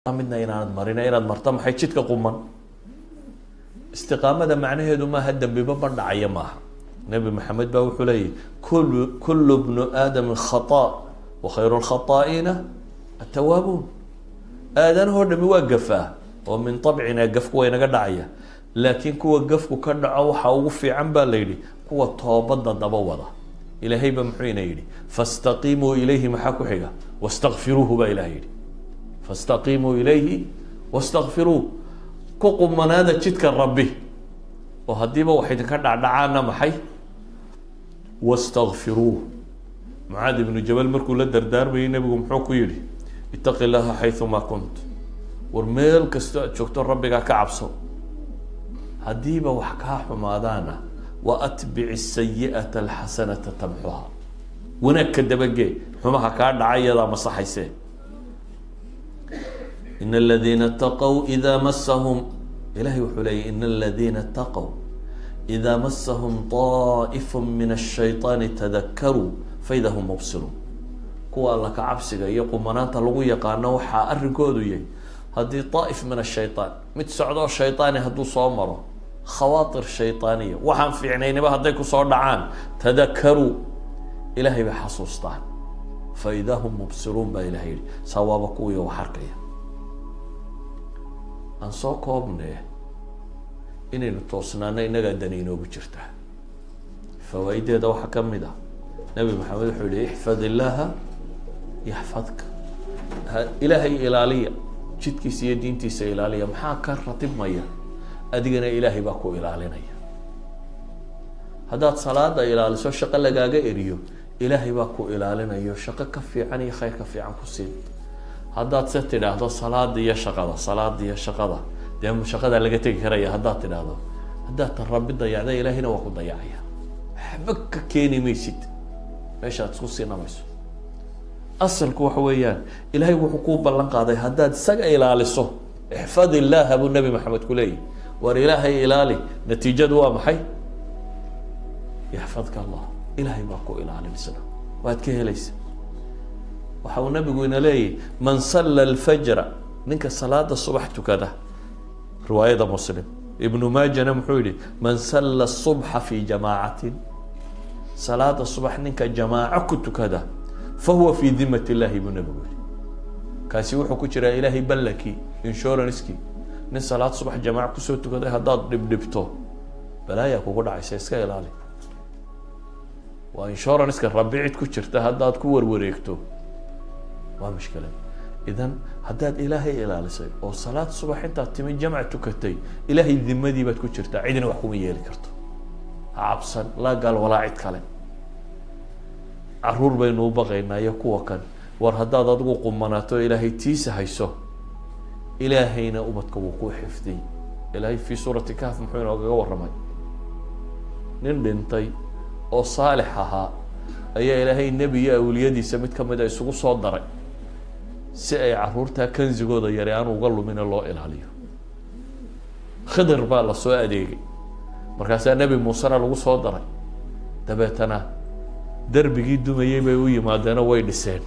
midna inaanad marina inaad marto maxay jidka quman istiqaamada macnaheedu maaha dembiba ma dhacaya maaha nebi maxamed baa wuxuu leeyahy kulu kulu bnu aadami khata wa khayru lkhataa'iina atawaabuun aadanahoo dhami waa gafaa oo min abcina gafku waa inaga dhacaya laakiin kuwa gafku ka dhaco waxaa ugu fiican baa la yidhi kuwa toobada daba wada ilaahay ba muxuu ina yidhi fastaqiimuu ilayhi maxaa ku xiga wastakfiruuhu baa ilahay yidhi fastaqiimuu ilayhi wastakfiruuh ku qumanaada jidka rabbi oo haddiiba wax idinka dhacdhacaana maxay wastakfiruuh mucaad ibnu jabal markuu la dardaarmayay nebigu muxuu ku yidhi itaqi llaha xayumaa kunt war meel kastoo aad joogto rabbigaa ka cabso haddiiba wax kaa xumaadaana wa atbici sayi'ata alxasanata tamxuha wanaag ka dabagee xumaha kaa dhaca iyadaa masaxaysee in aladiina taqow idaa masahum ilahay wuxuu leeyay in aladiina taqow idaa masahum طaa'ifu min الshayطaani tadakaruu faida hum mubsiruun kuwa alla ka cabsiga iyo qumanaanta lagu yaqaano waxaa arrinkoodu yahay haddii طaa'if min الshayطaan mid socdoo shayطaani hadduu soo maro khawaatir shayطaaniya waxaan fiicnaynaba hadday kusoo dhacaan tadakaruu ilahay bay xasuustaan faida hum mubsiruun baa ilahay yihi sawaaba kuwii wax arkaya aan soo koobnee inaynu toosnaano innagaa dani inoogu jirtaa fawaa-ideeda waxaa ka mid ah nabi maxamed wuxuu yihi ixfad illaaha yaxfadka ilaahay ilaaliya jidkiisa iyo diintiisa ilaaliya maxaa ka ratibmaya adigana ilaahay baa ku ilaalinaya haddaad salaada ilaaliso shaqo lagaaga eriyo ilaahay baa ku ilaalinayo shaqo ka fiican iyo khayr ka fiican ku siin haddaad se tidhaahdo salaada iyo shaqada salaada iyo shaqada dee shaqadaa laga tegi karaya haddaad tidhaahdo haddaad tan rabbi dayacda ilaahayna waa ku dayacaya waxba ka keeni maysid meeshaad isku siinamayso asalku waxa weeyaan ilaahay wuxuu kuu ballan qaaday haddaad isaga ilaaliso ixfad illaaha buu nabi maxamed ku leeyahy war ilaahay ilaali natiijadu waa maxay yaxfadka allah ilaahay baa ku ilaalinaysa waad ka helaysa waxa uu nabigu ina leeyahy man salla alfajra ninka salaada subax tukada riwaayada muslim ibnu maajana muxuu yihi man salla subxa fi jamaacatin salaada subax ninka jamaaco ku tukada fa huwa fi dimat illahi buu nabigu yihi kaasi wuxuu ku jiraa ilaahay ballankii insurancekii nin salaad subax jamaaco kusoo tukaday haddaad dhibdhibto balaayaa kugu dhacaysa iska ilaali waa insuranceka rabi cid ku jirta haddaad ku warwareegto waa mushkilad idan haddaad ilaahay ilaalisay oo salaad subax intaad timi jamc tukatay ilaahay dimadii baad ku jirtaa cidina wax kuma yeeli karto ha cabsan laa gaal walaa cid kale caruur baynu u baqaynaa iyo kuwa kan war haddaad adigu qumanaato ilaahay tiisa hayso ilaahayna ubadka wuu ku xifdiy ilaahay fii suurati kahf muxuu inoogaga warramay nin dhintay oo saalix ahaa ayaa ilaahay nebi iyo awliyadiisa mid kamid a isugu soo daray si ay caruurtaa kanzigooda yare aan uga lumina loo ilaaliyo khidir baa lasoo adeegay markaasaa nebi muusena lagu soo daray dabeetana derbigii dumayey bay u yimaadeenoo way dhiseen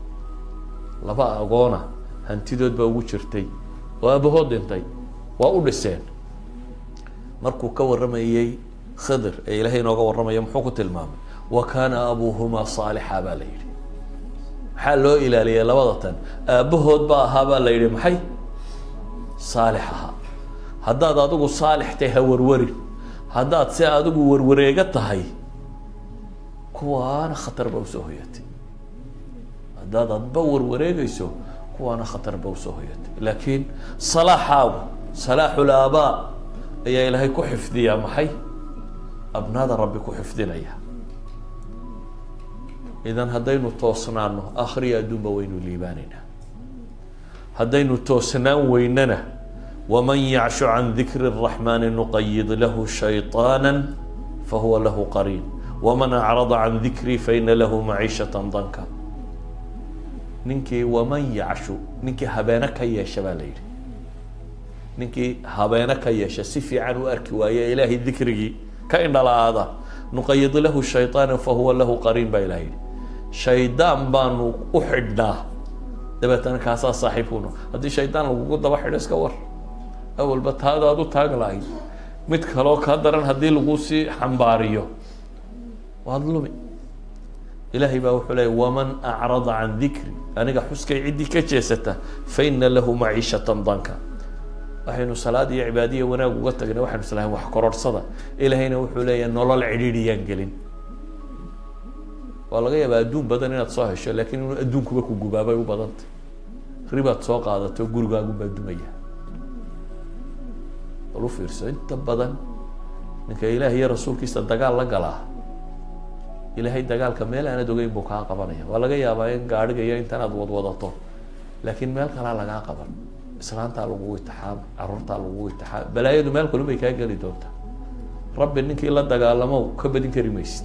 laba agoona hantidood baa ugu jirtay oo aabahood dhintay waa u dhiseen markuu ka warramayey khidir ee ilaahay inooga warramaya muxuu ku tilmaamay wa kaana abuuhumaa saalixa baa la yidhi maxaa loo ilaaliyay labada tan aabbahood ba ahaa baa la yidhi maxay saalix ahaa haddaad adigu saalix tahay ha warwarin haddaad se adigu warwareega tahay kuwaana khatar ba usoo hoyatay haddaad adba warwareegayso kuwaana khatar ba usoo hoyatay laakiin salaaxaagu salaaxul aabaa ayaa ilaahay ku xifdiyaa maxay abnaada rabbi ku xifdinaya idan haddaynu toosnaano akhriya adduunba waynu liibaanaynaa haddaynu toosnaan weynana waman yacshu can dikri الraxmani nuqayid lahu shayطaana fahuwa lahu qariin waman acrada can dikrii faina lahu maciishata danka ninkii waman yacshu ninkii habeene ka yeesha baa la yidhi ninkii habeene ka yeesha si fiican u arki waaye ilaahay dikrigii ka indhala-aada nuqayid lahu shayطaana fahuwa lahu qariin baa ilaha yidhi shaydaan baanu u xidhnaa dabeetana kaasaa saaxiibkuno haddii shaydaan lagugu daba xidho iska war awalba taada aad u taag lahayd mid kaloo ka daran haddii lagu sii xambaariyo waad lumi ilaahay baa wuxuu leeyay waman acrada can dikri aniga xuskay ciddii ka jeesata fa ina lahu maciishatan danka waxaynu salaad iyo cibaadiya wanaag uga tagnay waxaynu islahayn wax kororhsada ilaahayna wuxuu leeyahay nolol cidhiidhiyaan gelin waa laga yaabaa adduun badan inaad soo hesho laakiin inuu adduunkuba ku gubaabay u badantay ribaad soo qaadato gurigaagunbaa dumaya bal u fiirso inta badan ninka ilaah iyo rasuulkiisa dagaal la galaa ilaahay dagaalka meel aanad ogeyn buu kaa qabanaya waa laga yaabaa in gaadhiga iyo intanaad wadwadato laakiin meel kalaa lagaa qaban islaantaa lagugu itixaama caruurtaa lagugu itixaama balaayadu meel kalun bay kaa geli doontaa rabbi ninkii la dagaalamow ka badin kari maysid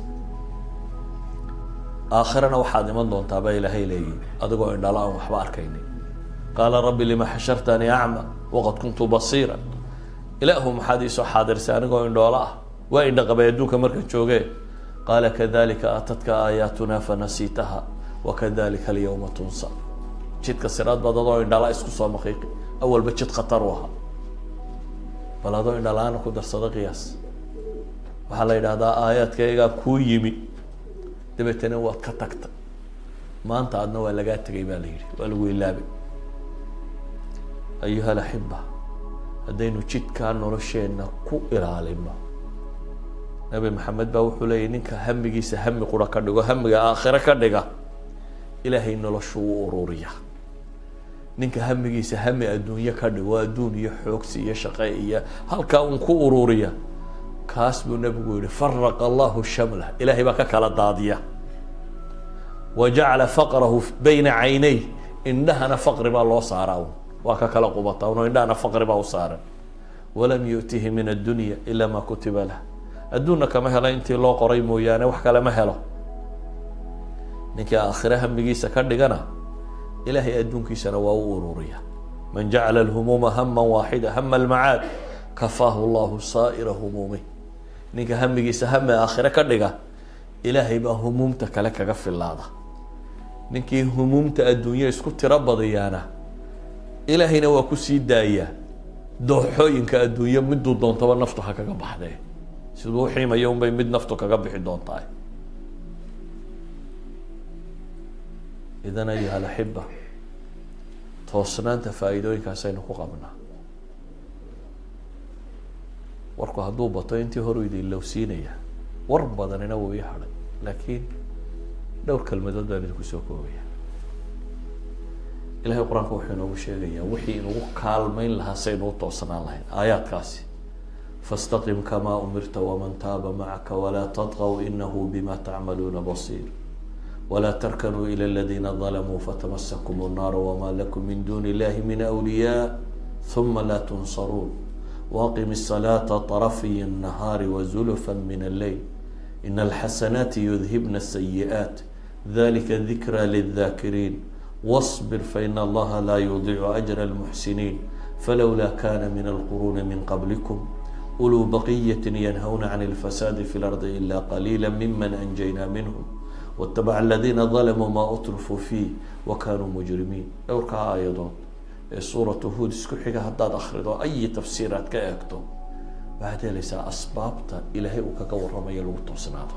aakhirana waxaad iman doontaa baa ilaahay leeyihi adigoo indhala aan waxba arkaynin qaala rabbi lima xashartanii acma waqad kuntu basiira ilaahu maxaad iisoo xaadirsay anigoo indhoola ah waa indhaqabay adduunka markaan jooge qaala kadalika aatadka aayaatuna fanasiitaha wakadalika alyawma tunsa jidka siraad baad adoo indhala isku soo maqiiqi awalba jid khatar u ahaa bal adoo indhala-aana ku darsado qiyaas waxaa la yidhahdaa aayaadkaygaa kuu yimi dabeetana waad ka tagtay maanta adna waa lagaa tegay baa la yidhi waa lagu ilaabay ayuha alaxiba haddaynu jidkaa nolosheenna ku ilaalino nabi maxamed baa wuxuu leeyahy ninka hamigiisa hami qura ka dhigo hamiga aakhiro ka dhiga ilaahay noloshu u ururiya ninka hamigiisa hami adduunye ka dhigo adduun iyo xoogsi iyo shaqe iyo halkaa un ku ururiya kaas buu nabigu yihi faraqa allahu shamlah ilahay baa ka kala daadiya wa jacala faqrahu bayna caynay indhahana faqri baa loo saaraa un waa ka kala qubata uno indhahana faqri baa u saaran walam yu'tihi min addunya ila ma kutiba lah adduunna kama helo intii loo qoray mooyaane wax kale ma helo ninkii aakhire hamigiisa ka dhigana ilahay adduunkiisana waa u ururiya man jacala alhumuuma hama waaxida hama almacaad kafaahu llahu saa'ira humuumih ninka hamigiisa hame aakhire ka dhiga ilaahay baa humuumta kale kaga filaada ninkii humuumta adduunye isku tiro badiyaana ilaahayna waa kusii daayaa dooxooyinka adduunye miduu doontaba naftu ha kaga baxdee siduu uxiimayo unbay mid naftu kaga bixi doontaa idan ayuha alaxiba toosnaanta faa'iidooyinkaasaynu ku qabnaa warku hadduu bato intii horu idin lowsiinaya war badanina wuu ii hadhay laakiin dhowr kelmadood baan idinku soo koobaya ilahay qur-aanka wuxuu inoogu sheegayaa wixii inugu kaalmeyn lahaa saynu u toosnaan lahayn aayaadkaasi fastaqim kamaa umirta waman taaba macaka walaa tadqw inahu bima tacmaluuna basiir walaa tarkanuu ila aladiina dalamuu fatamasakum الnaar wma lakum min duni illahi min awliyaa huma laa tunsaruun waqim الصلاaةa طرفy النهاar وزلفا من الليل إن الحسناaت يذهبن السيئات ذلika ذiكرى للذاkرين واصبر فإن الlaha lا يضيع أجر المحسنين فlولا kان من القرون من قبلكم أولو بقية ينهون عن الفساد في الأرض إلا قليلا ممن أنجينا منهم واتبع الذين ظلموا ما أترفوا فيه وكانوا مجرمين dhowrkaa aayadood ee suuratu huod isku xiga haddaad akrido ayi tafsiir aad ka eegto waxaad helaysaa asbaabta ilaahay uu kaga warramayo lagu toosnaado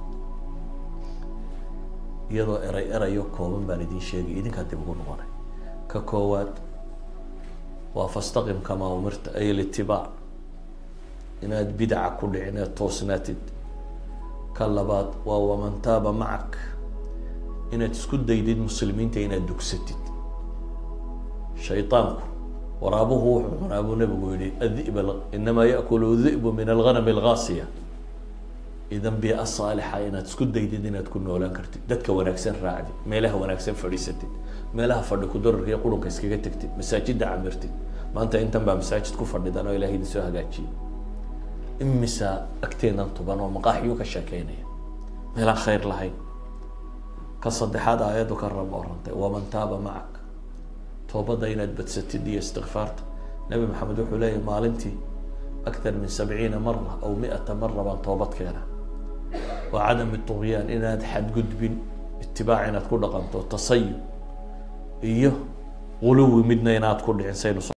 iyadoo eray erayo kooban baan idin sheegay idinkaa dib ugu noqonay ka koowaad waa fastaqim kamaa umirta ay litibaac inaad bidaca ku dhicin eed toosnaatid ka labaad waa waman taaba macak inaad isku daydid muslimiinta inaad dugsatid shayطaanku waraabuhu wuxuu cunaa buu nabigu yihi adib inamaa yakulu di'bu min alganam algaasiya idan bia saalixa inaad isku daydid inaad ku noolaan kartid dadka wanaagsan raacdid meelaha wanaagsan fadhiisatid meelaha fadhi kudararka iyo qurunka iskaga tegtid masaajida camirtid maanta intan baa masaajid ku fadhidan oo ilahay idin soo hagaajiyay imisa agteenan tuban oo maqaaxiyuu ka sheekeynaya meelaan khayr lahayn ka saddexaad aayaddu ka rab orantay waman taaba macak toobadda inaad badsatid iyo istikfaarta nabi maxamed wuxuu leeyahy maalintii aktar min sabciina mara aw mi-ata mara baan toobad keena wa cadam tugyaan inaad xadgudbin itibaac inaad ku dhaqanto tasayub iyo quluwi midna inaad ku dhicin saynu